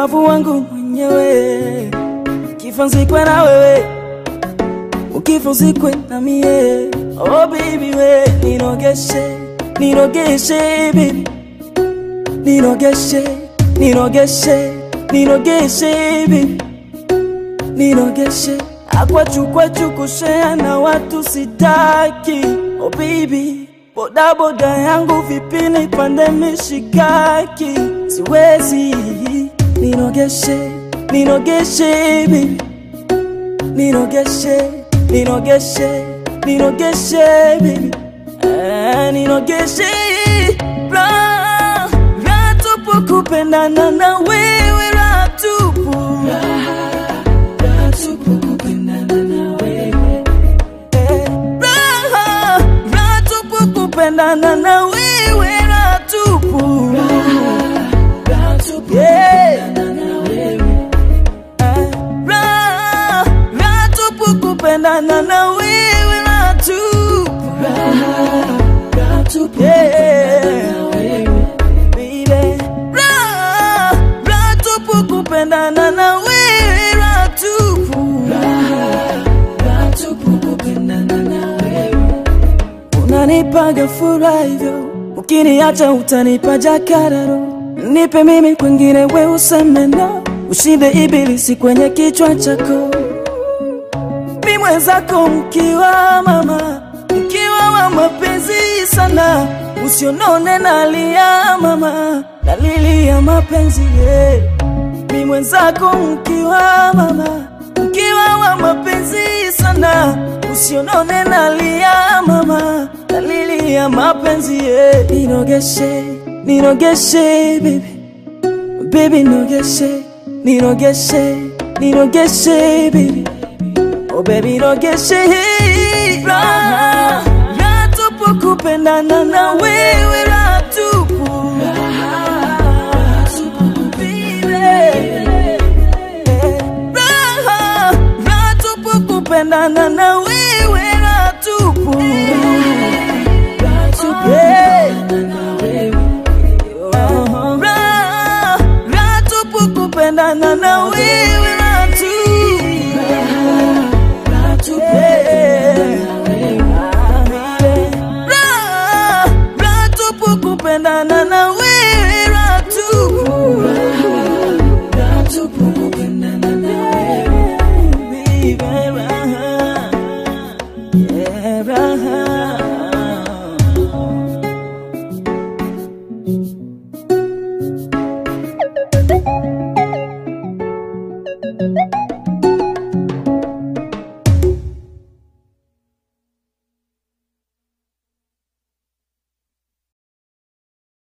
ubavu wangu mwenyewe, kifo nzikwe na wewe, ukifo nzikwe na mie. Oh baby we, nirogeshe, nirogeshe baby, nirogeshe, nirogeshe, nirogeshe baby, nirogeshe akwachu kwachu kushea na watu sitaki. Oh baby, boda boda yangu vipi nipande mishikaki, siwezi. Nirogeshe, nirogeshe baby, nirogeshe, nirogeshe, nirogeshe baby, eh, nirogeshe ra ra tupu kupendana na wewe ra tupu raha raha tupu kupendana na wewe raha tupu Yeah. Eh, raha raha tupu kupendana na wewe raha tupu Yeah. Baby. Raha raha tupu kupendana na wewe raha tupu unanipaga furaha hivyo, ukiniacha utanipa jakararo. Nipe mimi kwengine, we useme no, ushinde ibilisi kwenye kichwa chako. Mi mwenzako mkiwa mama, mkiwa wa mapenzi sana, usionone nalia mama, nalilia mapenzi yeah. Mi mwenzako mkiwa mama, mkiwa wa mapenzi sana, usionone nalia mama, nalilia mapenzi yeah. Nirogeshe, nirogeshe baby, baby nirogeshe, nirogeshe, nirogeshe baby, oh baby nirogeshe raha, raha tupu kupendana na wewe raha tupu raha raha tupu kupendana na wewe raha tupu Yeah. Uh-huh. Raha raha tupu kupendana na wewe raha tupu Yeah. Raha raha tupu kupendana na wewe raha tupu Baby.